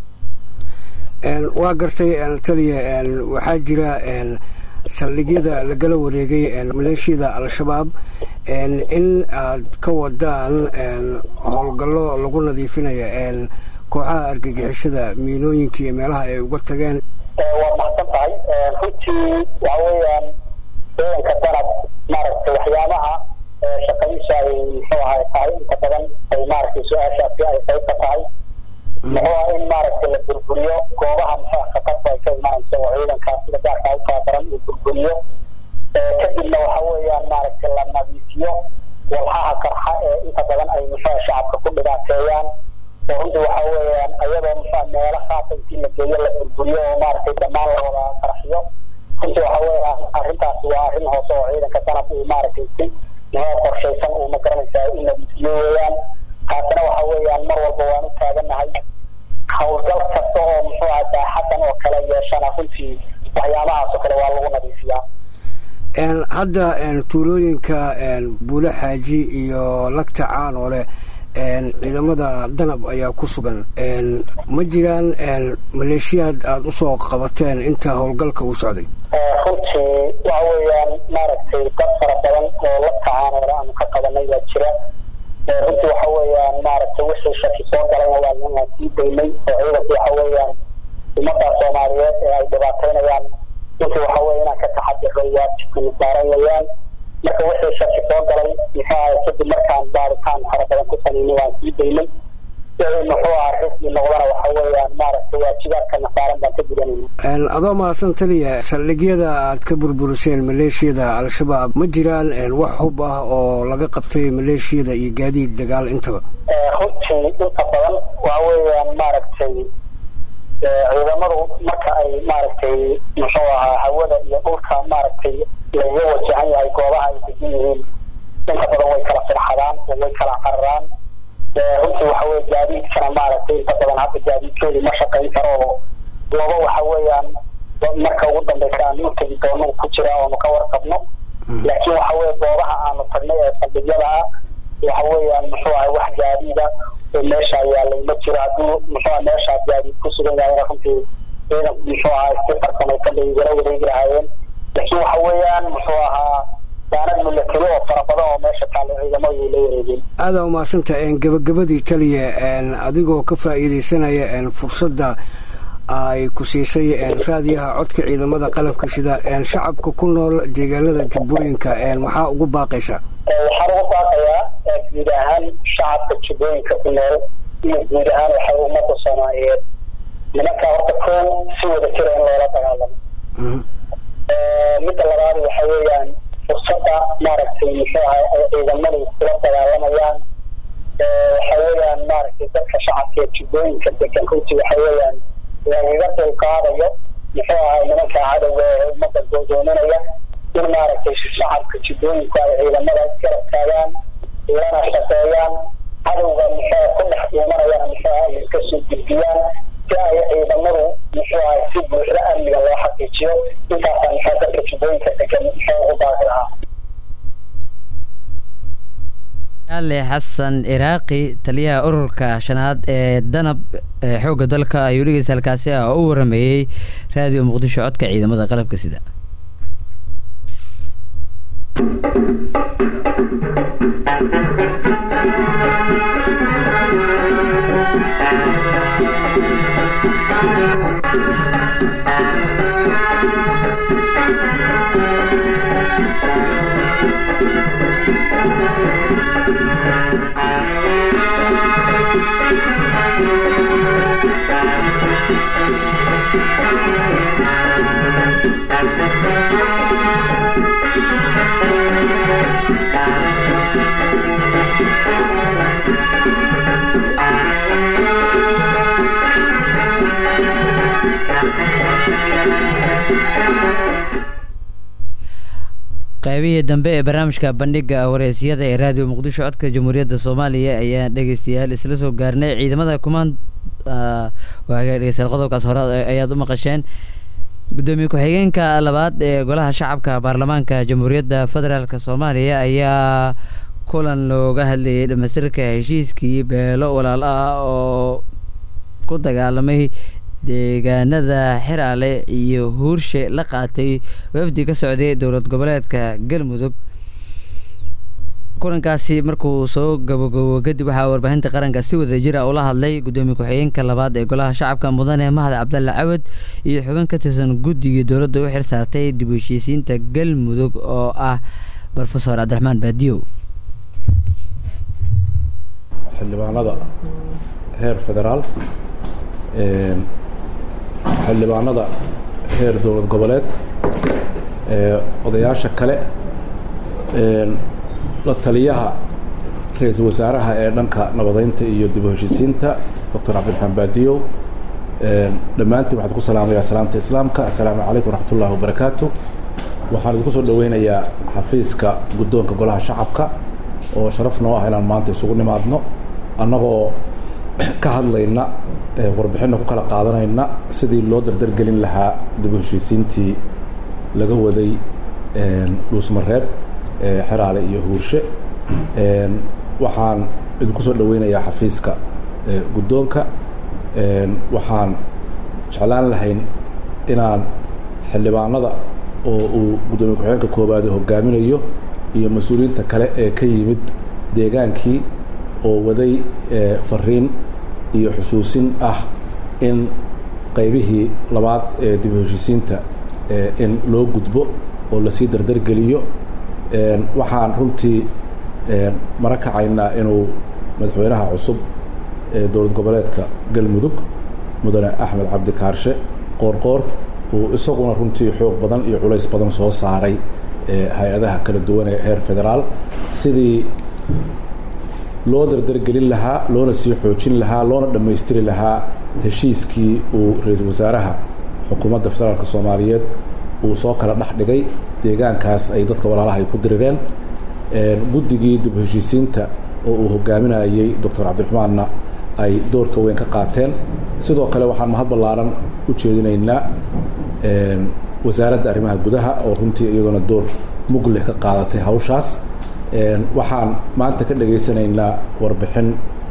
waa gartay taliya waxaa jira saldhigyada lagala wareegay maleeshiyada al-shabaab in aad ka wadaan howlgallo lagu nadiifinayo kooxaha argagixisada miinooyinka iyo meelaha ay uga tageen waa maxsan tahay runtii waxa weeyaan ciidanka danab maaragtay waxyaabaha shaqadiisa ay muxuu ahay tahay inta badan ay maaragtay su-aashaasi ay qayb ka tahay muxuu aha in maaragtay la burburiyo goobaha muxuu khatarta ay ka imanayso oo ciidanka sida gaarka u tababaran uu burburiyo kadibna waxa weeyaan maaragtay la nadiifiyo walxaha qarxa ee inta badan ay muxuu shacabka ku dhibaateeyaan oo runtii waxa weeyaan ayadoo muxuu meelo khaasa intii la geeyo la burburiyo oo maaragtay dhammaan la wada qarxiyo runtii waxa weeyaan arrintaasi waa arrin hoose oo ciidanka danab uu maaragtay si muxuu qorshaysan uu ma garanaysaa u nadiifiyo weeyaan taasina waxa weeyaan mar walba waan u taaganahay howlgal kasta oo muxuu aha daaxadan oo kale yeeshana runtii waxyaabahaas oo kale waa lagu nadiifiyaa hadda tuulooyinka buule xaaji iyo lagta caanoole ciidamada danab ayaa ku sugan ma jiraan maleeshiyaad aada usoo qabateen inta howlgalka uu socday runtii waxa weeyaan maaragtay dad fara badan oo la tacaanoole aanu ka qabanay baa jira runtii waxa weeyaan maaragtay wixii shaki soo galayna waa waan sii daynay oo ciidanku waxa weeyaan ummadda soomaaliyeed ee ay dhibaataynayaan runtii waxa weeye inaan ka taxadiro waajibkana saaran weeyaan marka wixii shaki soo galay muxuu ahay kadib markaan baaritaan fara badan ku samaynay waan sii daynay wixii muxuu aha rismi noqdana waxa weeyaan maaragtay waajibaadkana saaran baan ka gudanayna adoo mahadsan taliya saldhigyada aad ka burburiseen maleeshiyada al-shabaab ma jiraan wax hub ah oo laga qabtay maleeshiyada iyo gaadiid dagaal intaba runtii inta badan waxa weeyaan maaragtay ciidamadu marka ay maaragtay muxuu ahaa hawada iyo dhulka maaragtay lagaga wajahan yahay goobaha ay degan yihiin inta badan way kala firxadaan oo way kala cararaan runtii waxa weye gaadiidkana maaragtay inta badan hadda gaadiidkeedu ma shaqayn karo oo laba waxa weeyaan marka ugu dambeysa aan u tegi doono ku jira oonu ka warqabno laakiin waxa weye goobaha aanu tagnay ee saldhigyada ah waxa weeyaan muxuu ahay wax gaadiida oo meesha yaalay ma jiro haddii muxuu meeshaa gaadiid ku sugan yahay runtii ciidan muxuu ahaa si farsamaysan bay igala wareegi lahaayeen laakiin waxa weeyaan muxuu ahaa daanad milatari oo fara badan oo meesha taalla ciidamadu la wareegeen aadaa umahadsanta gabagabadii taliya adigoo ka faa'iidaysanaya fursadda ay ku siisay raadiyaha codka ciidamada qalabka sida shacabka ku nool deegaanada jubbooyinka maxaa ugu baaqaysa waxaan ugu baaqayaa guud ahaan shacabka jubbooyinka ku nool iyo guud ahaan waxa ummadda soomaaliyeed nimanka horta koon si wada jira in loola dagaalamo midda labaad waxa weeyaan fursadda maaragtay muxuu ahay ay ciidamadu kula dagaalamayaan waxa weeyaan maaragtay dadka shacabka ee jubbooyinka degan runtii waxa weeyaan lagaga dulqaadayo muxuu ahay nimanka cadowga ee ummadda goodoominaya in maaragtay shacabka jubbooyinku ay ciidamada garab taagaan lana shaqeeyaan cadowga muxuu ku dhex dhuumanayana muxuu ahay iska soo gudbiyaan si ay ciidamadu muxuu ahay si buuxda amniga loo xaqiijiyo intaasaa muxuu dadka jubbooyinka degan muxuu ugu baaqi lahaa ali xasan iraaqi taliyaha ururka shanaad ee danab ee xoogga dalka ayuu dhegeysa halkaasi ah oo u warameeyey raadiyo muqdisho codka ciidamada qalabka sida qaybihii dambe ee barnaamijka bandhiga wareysiyada ee raadiyo muqdisho codka jamhuuriyadda soomaaliya ayaa dhegeystayaal isla soo gaarnay ciidamada kumaan waaga dhegeystayaal qodobkaas hore ayaad u maqasheen gudoomiye ku-xigeenka labaad ee golaha shacabka baarlamaanka jamhuuriyadda federaalk soomaaliya ayaa kulan looga hadlayay dhamaystirka heshiiskii beelo walaal ah oo ku dagaalamay deegaanada xiraale iyo huurshe la qaatay wafdi ka socday dowlad goboleedka galmudug kulankaasi markuu soo gabogabo kadib waxaa warbaahinta qaranka si wada jira ula hadlay gudoomiye ku-xigeenka labaad ee golaha shacabka mudane mahad cabdalle cawad iyo xubin ka tirsan guddigii dowladda u xil saartay dib u heshiisiinta galmudug oo ah rofesor cabdiraxmaan baadiyow xildhibaanada heer federaal xildhibaanada heer dowlad goboleed odayaasha kale la taliyaha ra-iisul wasaaraha ee dhanka nabadeynta iyo dib u heshiisiinta doctor cabdiraxmaan baadiyow dhammaantiin waxaan ku salaamayaa salaamta islaamka assalaamu calaykum waraxmat ullahi wabarakaatu waxaan idinku soo dhaweynayaa xafiiska guddoonka golaha shacabka oo sharaf noo ah inaan maanta isugu nimaadno annagoo ka hadlayna warbixinna ku kala qaadanayna sidii loo dardargelin lahaa dib u heshiisiintii laga waday dhuusmareeb xeraale iyo huurshe waxaan idinku soo dhaweynayaa xafiiska guddoonka waxaan jeclaan lahayn inaan xildhibaanada oo uu guddoomiye ku-xigeenka koowaad hogaaminayo iyo mas-uuliyiinta kale ee ka yimid deegaankii oo waday fariin iyo xusuusin ah in qaybihii labaad ee dib u heshiisiinta in loo gudbo oo lasii dardargeliyo waxaan runtii mara kacaynaa inuu madaxweynaha cusub ee dowlad goboleedka galmudug mudane axmed cabdi kaarshe qoorqoor uu isaguna runtii xoog badan iyo culays badan soo saaray hay-adaha kala duwan ee heer federaal sidii loo dardargelin lahaa loona sii xoojin lahaa loona dhammaystiri lahaa heshiiskii uu ra-iisul wasaaraha xukuumadda federaalka soomaaliyeed uu soo kala dhex dhigay deegaankaas ay dadka walaalaha ay ku dirireen guddigii dib heshiisiinta oo uu hogaaminayey doctor cabdiraxmaanna ay doorka weyn ka qaateen sidoo kale waxaan mahad ballaaran u jeedinaynaa wasaaradda arrimaha gudaha oo runtii iyaguna door mug leh ka qaadatay hawshaas waxaan maanta ka dhegaysanaynaa warbixin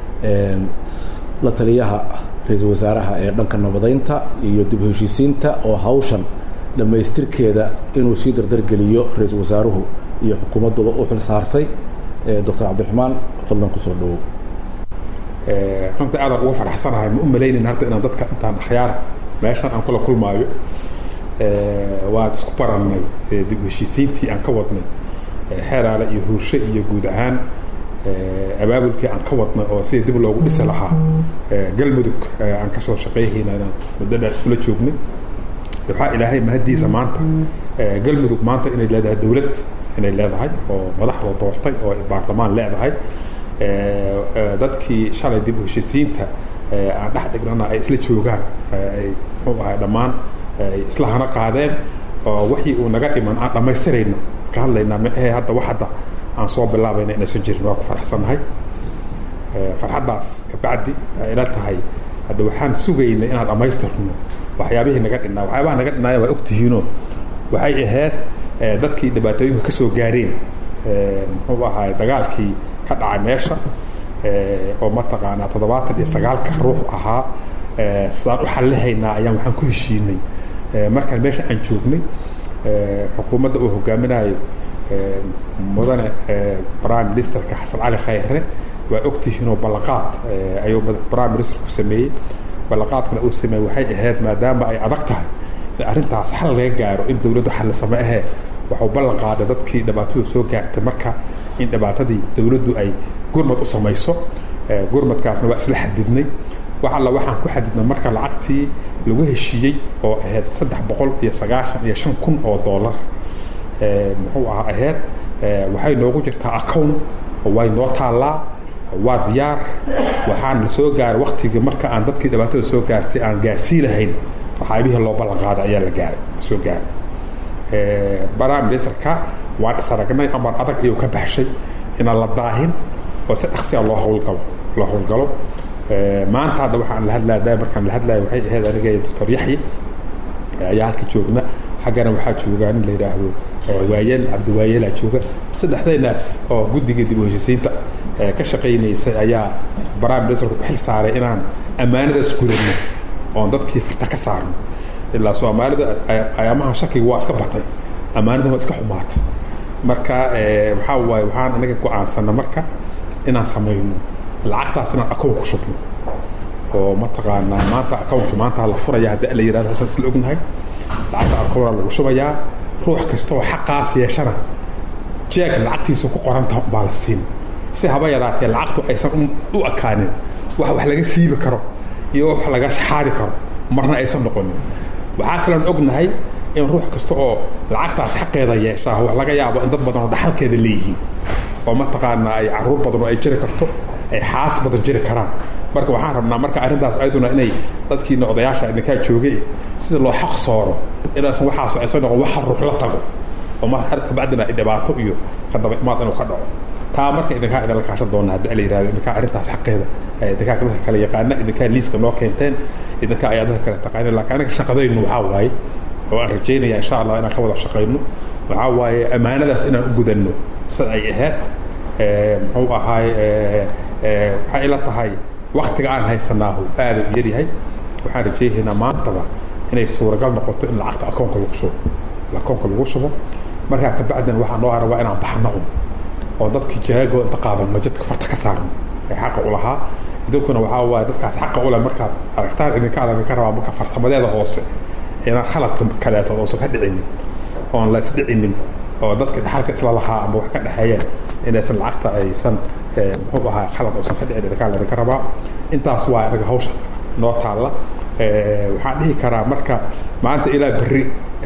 la taliyaha ra-iisul wasaaraha ee dhanka nabadaynta iyo dib heshiisiinta oo hawshan dhammaystirkeeda inuu sii dardargeliyo ra-iisul wasaaruhu iyo xukuumadduba u xil saartay doctor cabdiraxmaan fadlan kusoo dhawow runtii aadaan uga faraxsanahay ma u malaynayn hadda inaan dadka intaan akhyaara meeshan aan kula kulmaayo waan isku barannay dib heshiisiintii aan ka wadnay xeeraale iyo huurshe iyo guud ahaan abaabulkii aan ka wadnay oo sidii dib loogu dhisi lahaa galmudug aan kasoo shaqeyhayna inaan muddo dheer iskula joognay waxaa ilaahay mahadiisa maanta galmudug maanta inay leedahay dowlad inay leedahay oo madaxda doortay oo baarlamaan leedahay dadkii shalay dib u heshiisiinta aan dhex dhignana ay isla joogaan ay muxuu ahay dhammaan ay isla hana qaadeen oo wixii uu naga dhiman aan dhammaystirayno ka hadlaynaa mehe hadda wax hadda aan soo bilaabayna inaysan jirin waa ku faraxsannahay farxaddaas kabacdi ay ila tahay hadda waxaan sugaynay inaan dhammaystirno waxyaabihii naga dhinnaa waxyaabaha naga dhinnaaya waa ogtihiinoo waxay ahayd dadkii dhibaatooyinka ka soo gaareen muxuu ahaay dagaalkii ka dhacay meesha oo mataqaanaa toddobaatan iyo sagaalka ruux ahaa sidaan u xallihaynaa ayaan waxaan ku heshiinay markaan meesha aan joognay xukuumadda uu hogaaminayo mudane prime ministerka xasan cali khayre waa ogtihiinoo ballaqaad ayuu prime ministerku sameeyey ballaqaadkana uu sameeyey waxay ahayd maadaama ay adag tahay in arrintaas xal laga gaaro in dowladdu xallisame ahee waxuu ballan qaaday dadkii dhibaatadu soo gaartay marka in dhibaatadii dowladdu ay gurmad u samayso gurmadkaasna waa isla xadidnay wax alla waxaan ku xadidnay marka lacagtii lagu heshiiyey oo ahayd saddex boqol iyo sagaashan iyo shan kun oo dollar muxuu aha ahayd waxay noogu jirtaa account way noo taallaa waa diyaar waxaan la soo gaaray waktigii marka aan dadkii dhibaatada soo gaartay aan gaarsii lahayn waxyaabihii loo ballan qaaday ayaa la gaaray soo gaaray prime ministerka waan isaragnay amar adag ayuu ka baxshay inaan la daahin oo si dhaqsiya loo hawlgalo loo hawlgalo maanta hadda waxaan la hadlaya markaan la hadlaya waxay ahayd aniga iyo doctor yaxye ayaa halka joogna xaggana waxaa joogaa nin la yidhaahdo waayeel cabdiwaayelaa jooga saddexdaynaas oo guddiga dib u heshisiinta ka shaqaynaysay ayaa prime ministerku u xil saaray inaan ammaanadaas gudano oon dadkii farta ka saarno ilaa soomaalida ayaamaha shakiga waa iska batay ammaanada waa iska xumaatay marka waxaa waaye waxaan anaga go-aansana marka inaan samayno lacagtaas inaan akoon ku shubno oo mataqaanaa maanta akoonkii maanta la furaya haddii la yidhahdo hasan isla ognahay lacagta akoona lagu shubayaa ruux kasta oo xaqaas yeeshana jeeg lacagtiisa ku qoranta baa la siin si haba yaraatee lacagtu aysan u akaanin wax wax laga siibi karo iyo wax laga shaxaari karo marna aysan noqonin waxaa kaloon ognahay in ruux kasta oo lacagtaas xaqeeda yeeshaa wax laga yaabo in dad badan oo dhaxalkeeda leeyihiin oo mataqaanaa ay caruur badan oo ay jiri karto ay xaas badan jiri karaan marka waxaan rabnaa marka arrintaas ayaduna inay dadkiina odayaasha idinkaa joogay sida loo xaq sooro inaysan waxaas aysan noqon waxa ruux la tago oo mar kabacdina ay dhibaato iyo kadaba imaad inuu ka dhaco taa marka idinkaa idinla kaashan doona haddii la yidhahdo idinkaa arrintaas xaqeeda idinkaa dadka kale yaqaana idinkaa liiska noo keenteen idinkaa ayaa dadka kale taqaaneen laakiin anaga shaqadaynu waxaa waaye oo aan rajaynaya insha allah inaan ka wada shaqayno waxaa waaye ammaanadaas inaan u gudanno sida ay ahayd muxuu ahaay waxay ila tahay waktiga aan haysanaahu aada u yaryahay waxaan rajaynaynaa maantaba inay suuragal noqoto in lacagta akoonka lagu shubo akoonka lagu shubo markaa kabacdina waxaa noo haran waa inaan baxno un oo dadkii jaago inta qaadanno jidka farta ka saarno ee xaqa u lahaa idinkuna waxaa waaye dadkaas xaqa u leh markaad aragtaan idinka aad idinka rabaa marka farsamadeeda hoose inaan khaladka kaleeto uusan ka dhicinin oon la isdhicinin oo dadka dhaxalka isla lahaa ama wax ka dhexeeyeen inaysan lacagta aysan muxuu ahaa khalad uusan ka dhicin idinkaa laydinka rabaa intaas waa inaga hawsha noo taalla waxaan dhihi karaa marka maanta ilaa berri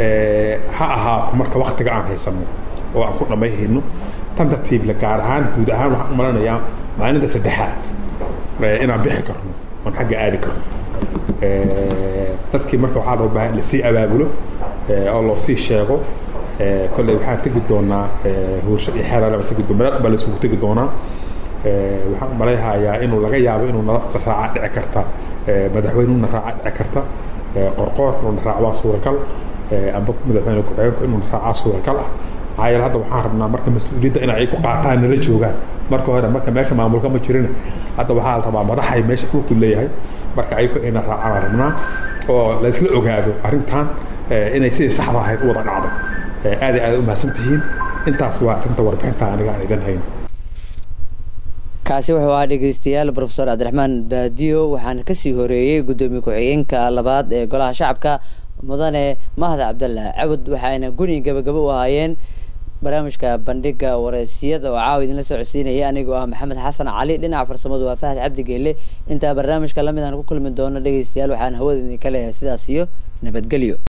ha ahaato marka waktiga aan haysano oo aan ku dhammayhayno tantatiible gaar ahaan guud ahaan waxaan u malanayaa maalinta saddexaad inaan bixi karno oon xagga aadi karno dadkii marka waxaa loo baahan in lasii abaabulo oo loo sii sheego kolley waxaan tegi doonaa huursho iyo xeelaalaba tegi doon meel baa laisugu tegi doonaa waxaan malayhayaa inuu laga yaabo inuu nala raaca dhici karta madaxweynuna raaca dhici karta qorqoor inuu raac waa suuragal amba madaxweyne ku-xigeenku inuu raacaa suuragal ah maxaa yeele hadda waxaan rabnaa marka mas-uuliyadda in ay ku qaataan nala joogaan marka hore marka meesha maamulka ma jirin hadda waxaa la rabaa madaxay meesha dhulku leeyahay marka ayagu ina raacaan rabnaa oo laysla ogaado arrintan inay sidii saxda ahayd u wada dhacdo aad iyo aad u mahadsan tihiin intaas waa arrinta warbixinta aniga aan idan hayno kaasi wuxuu ahaa dhegeystayaal profesor cabdiraxmaan baadiyo waxaana kasii horeeyey guddoomiye ku-xigeenka labaad ee golaha shacabka mudane mahad cabdalla cabud waxaana guni gabagabo u ahaayeen barnaamijka bandhiga wareysiyada oo caawa idinla socodsiinaya anigoo ah maxamed xasan cali dhinaca farsamadu waa fahad cabdi geelle intaa barnaamijka lamid aan ku kulmi doono dhegeystayaal waxaan hawada idinka leeyahay sidaas iyo nabadgelyo